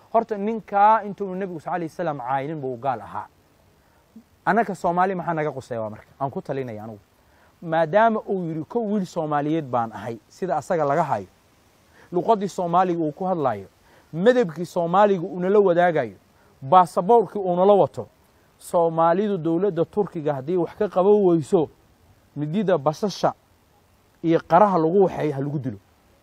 horta ninkaa intuunu nebigu sal alay wasalam caaynin buu gaal ahaa annaka soomaali maxaa naga quseeya waa marka aan ku talinaya anugu maadaama uu yidhi ko wiil soomaaliyeed baan ahay sida asaga laga hayo luqaddii soomaaliga uu ku hadlayo madabkii soomaaliga uunala wadaagayo baasaboorkii uunala wato soomaalidu dowladda turkiga haddii wax ka qaban weyso midida basasha iyo qaraha lagu waxeeyo ha lagu dilo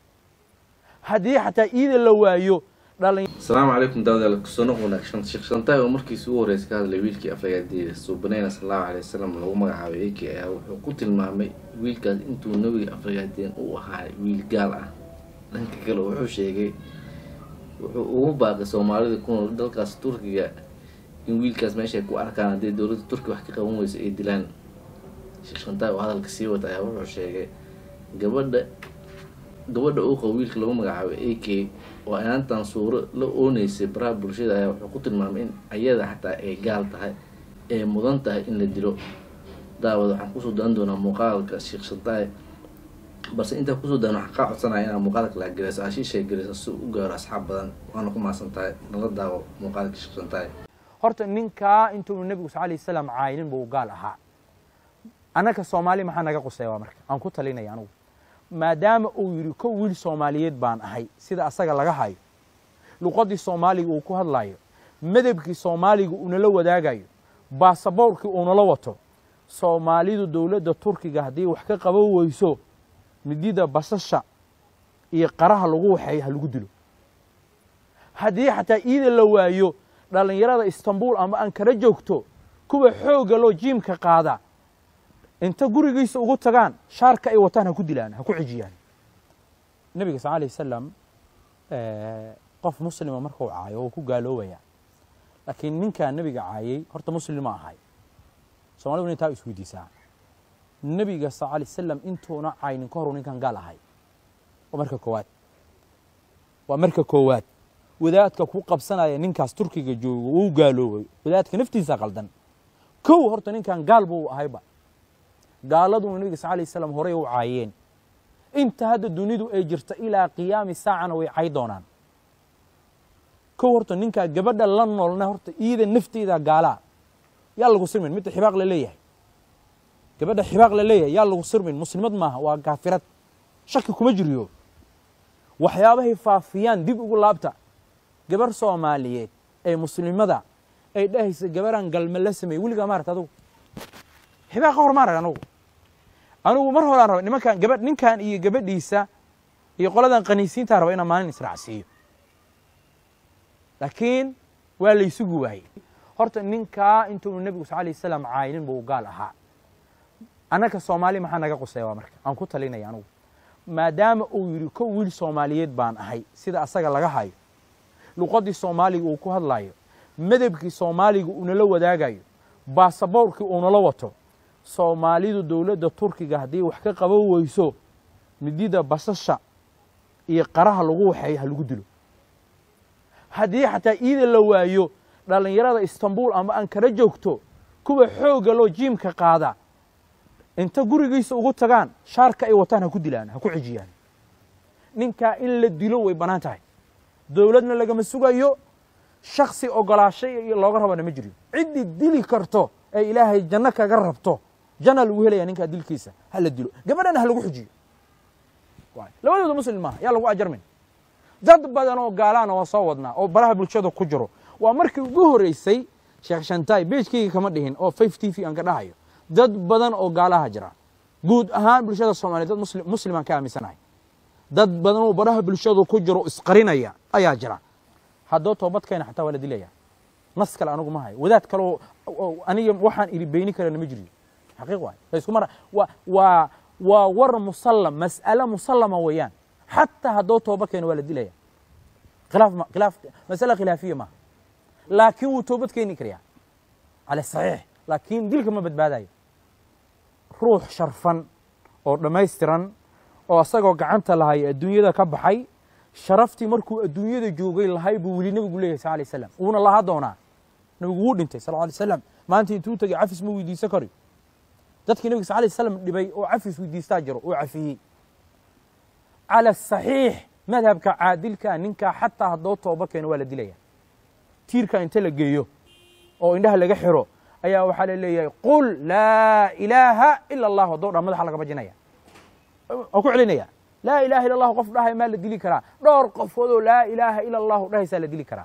haddii xataa iida la waayo dhalin asalaamu calaykum daawadayaal kusonoq wanaagsan sheekh shantaay oo markiisi ugu horreysay ka hadlay wiilkii aflagaadiida suubaneyna sallallahu calay wasalam lagu magacaabay ak ayaa wuxuu ku tilmaamay wiilkaas intuu nebiga aflagaadeen u ahaa wiil gaal ah dhanka kale wuxuu sheegay wuxuu ugu baaqay soomaalida ku nool dalkaas turkiga in wiilkaas meesha ay ku arkaan haddii dowladda turkiga wax ka qaban weyso ay dilaan sheekh shantaay oo hadalka sii wata ayaa wuxuu sheegay gabadha gabadha uu qabo wiilka lagu magacaabay a k oo inaantan suuro la ooneysay baraha bulshada ayaa wuxuu ku tilmaamay in ayada xataa ay gaal tahay ee mudan tahay in la dilo daawad waxaan kusoo daan doonaa muuqaalka sheekh shantaay balse intaa kusoo daan waxaan kaa codsanaya inaad muuqaalka la geliso ashiishay geliso si u gaaro asxaab badan waana ku maasan tahay nala daawo muuqaalka sheekh shantaay horta ninkaa intuunu nebigu sal alay wasalam caaynin buu gaal ahaa annaka soomaali maxaa naga quseeya waa marka aan ku talinaya anugu maadaama uu yidhi ko wiil soomaaliyeed baan ahay sida asaga laga hayo luqaddii soomaaliga uu ku hadlayo madabkii soomaaliga uunala wadaagayo baasaboorkii uunala wato soomaalidu dowladda turkiga haddii wax ka qaban weyso midida basasha iyo qaraha lagu waxeeyo ha lagu dilo haddii xataa iida la waayo dhallinyarada istanbul ama ankara joogto kuwa xoogga loo jiimka qaada inta gurigiisa ugu tagaan shaarka ay wataan ha ku dilaan ha ku cijiyaan nebiga sal alay wasalam qof muslima markuu caayo wuu ku gaaloobaya laakiin ninkaa nebiga caayay horta muslim ma ahay somaliduna intaa isweydiisaa nebiga sal alay wasalam intuuna caynin ka horu ninkan gaal ahay waa marka koowaad waa marka koowaad wadaadka ku qabsanaya ninkaas turkiga joogo wuu gaaloobay wadaadka naftiisa qaldan kow horta ninkan gaal buu ahayba gaaladuna nebiga sal alay wasalam horey u caayeen inta hadda dunidu ay jirta ilaa qiyaami saacana way cay doonaan kow horta ninkaa gabadha la noolna horta iida nafteeda gaalaa yaa lagu sirmin midda xibaaq la leeyahay gabadha xibaaq la leeyahay yaa lagu sirmin muslimad maaha waa kaafirad shaki kuma jiriyo waxyaabahay faafiyaan dib ugu laabta gabar soomaaliyeed ee muslimada ay dhahaysa gabaraan galme la sameeyey weligaa maarata adugu xibaa ka hor ma arag anugu anugu mar horaan raba nimankan gabadh ninkan iyo gabadhiisa iyo qoladan qaniisiintaa raba inaan maalin israacsiiyo laakiin waa laysugu waayey horta ninkaa intuunu nebigu sal alay wasalam caaynin buu gaal ahaa annaka soomaali maxaa naga quseeya waa marka aan ku talinaya anugu maadaama uu yidhi ko wiil soomaaliyeed baan ahay sida asaga laga hayo luqaddii soomaaliga uu ku hadlayo madabkii soomaaliga uunala wadaagayo baasaboorkii uunala wato soomaalidu dowladda turkiga haddii wax ka qaban weyso midida basasha iyo qaraha lagu waxeeyo ha lagu dilo haddii xataa iida la waayo dhallinyarada istanbul ama ankara joogto kuwa xoogga loo jiimka qaada inta gurigiisa ugu tagaan shaarka ay wataan ha ku dilaan ha ku cijiyaan ninkaa in la dilo way bannaan tahay dowladna lagama sugayo shaksi ogolaashay looga rabana ma jiro ciddii dili karto ee ilaahay janno kaga rabto janna lagu helaya ninkaa dilkiisa ha la dilo gabadhana ha lagu xujiyo labadooda muslim maaha yaa lagu ajarmin dad badan oo gaalaana waa soo wadnaa oo baraha bulshada ku jiro waa markii ugu horeysay sheekh shantaay beejkayga kama dhihin oo five t v aan ka dhahayo dad badan oo gaalaha jira guud ahaan bulshada soomaliya dad muslim muslimaan ka aaminsanahay dad badan oo baraha bulshadu ku jiro isqarinaya ayaa jira haddoo toobadkeena xataa waa la dilaya nas kale anigu ma hayo wadaad kaleo aniga waxaan iri beyni karana ma jiriyo xaqiiq waay laysku mara wa waa waa war musallam mas'ale musallama weeyaan xataa haddoo tooba keeno waa la dilaya khilaaf ma khilaaf masale khilaafiya maaha laakiin wuu toobad keeni karayaa cala saxiix laakiin dilka ma badbaadayo ruux sharfan oo dhammaystiran oo asagoo gacanta lahay adduunyada ka baxay sharaftii markuu adduunyada joogay lahay buu weli nebigu leeyahay sal alay slam wuuna lahaa doonaa nebigu wuu dhintay sal alay slam maanta intuu tegay cafis ma weydiisan kari dadkii nebiga sal alay slam dhibay oo cafis weydiistaa jiro oo cafiyey cala saxiix madhabka caadilkaa ninkaa xataa haddoo tooba keeno waa la dilaya tiirka inta la geeyo oo indhaha laga xiro ayaa waxaa la leeyahay qul laa ilaaha ila allahu haddoo dhan madaxa laga bajinaya waan ku celinaya laa ilaha illa allahu qof dhahay maa la dili karaa dhowr qofoodoo laa ilaaha ila allahu dhahaysaa la dili karaa